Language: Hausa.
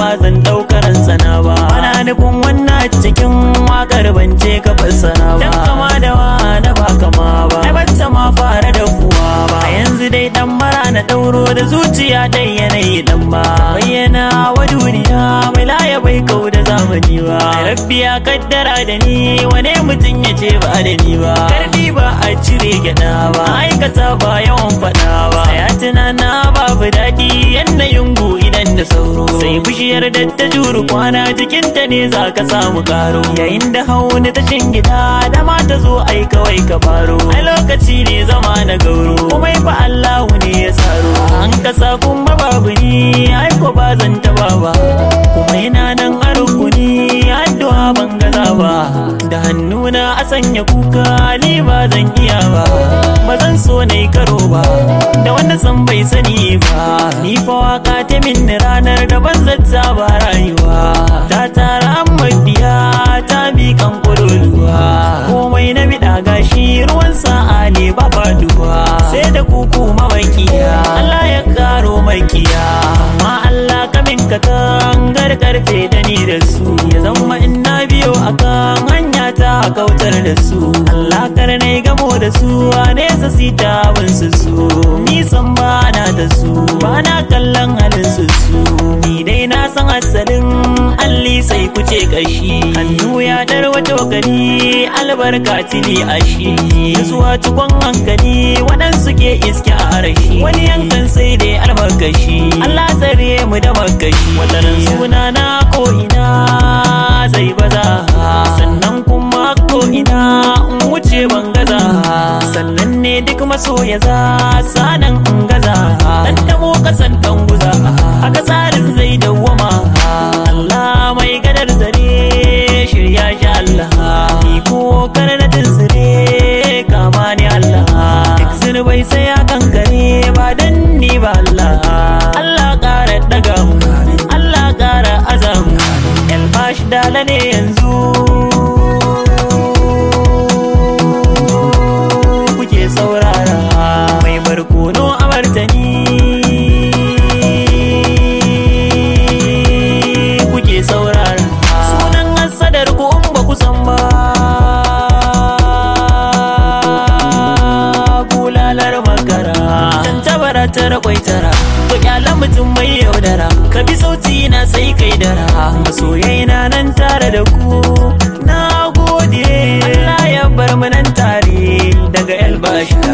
zan ɗaukaran sana ba ana nufin wannan cikin wakar bance ka fassara ba dan kama da wa na ba kama ba ai bata ma fara da kuwa ba yanzu dai dan mara na ɗauro da zuciya dai yanayi dan ba bayyana wa duniya mai laye bai kau da zamani ba rabbi ya kaddara da ni wane mutum ya ce ba da ni ba karfi ba a cire gyada ba aikata ba yawan faɗa ba ya tunana babu daɗi yanayin gu idan da sauro sai bishiyar da ta juru kwana jikinta ne za ka samu karo yayin da hauni ta gida da ma ta zo ai kawai ka faro ai lokaci ne zama na gauro kuma fa Allahu ne ya tsaro an kasa kuma babu ni ai ko ba zan taba ba kuma yana nan a rukuni addu'a ban gaza ba da hannuna a sanya kuka ni ba zan iya ba ba zan so na yi karo ba da wanda san bai sani ba ni fa waka ta min ranar da ban zata ba rayuwa ta tara mabiya ta bi kan kololuwa komai na biɗa gashi ruwan sa'a ne ba faduwa sai da kuku mawakiya Allah ya karo makiya amma Allah kamin ka tangar karfe da ni da su ya zama in na biyo akan hanya ta kautar da su Allah kar na gamo da su a nesa sita bin su su nisan ba na da su ba na kallon halin su su ni dai na san asalin alli sai kuce kashi hannu ya dar wato gani albarka tili a shi zuwa cikon hankali waɗansu ke iske a rashi wani yankan sai dai albarkashi Allah tsare mu da makashi wataran suna na ko ina zai baza sannan kuma ko ina in wuce ban gaza sannan ne duk masoya za sanan in gaza dan tabo kasan dan guza haka tsarin zai dawwama Allah mai gadar zare shirya shi Allah ni ko karnatin zire kama ni Allah duk zirbai sai ya kankare ba dan ni ba Allah Allah ƙara daga mu Allah ƙara azamu Elbash dala ne yanzu kuke saurara mai barkono a martani kuke saurara sunan hasadar ku in ba ku san ba bulalar makara tantabara ta rakwaitara to kyalan mutum mai yaudara ka bi sauti na sai kai dara masoyai na nan tare da ku na gode Allah ya bar mu nan tare daga elbashi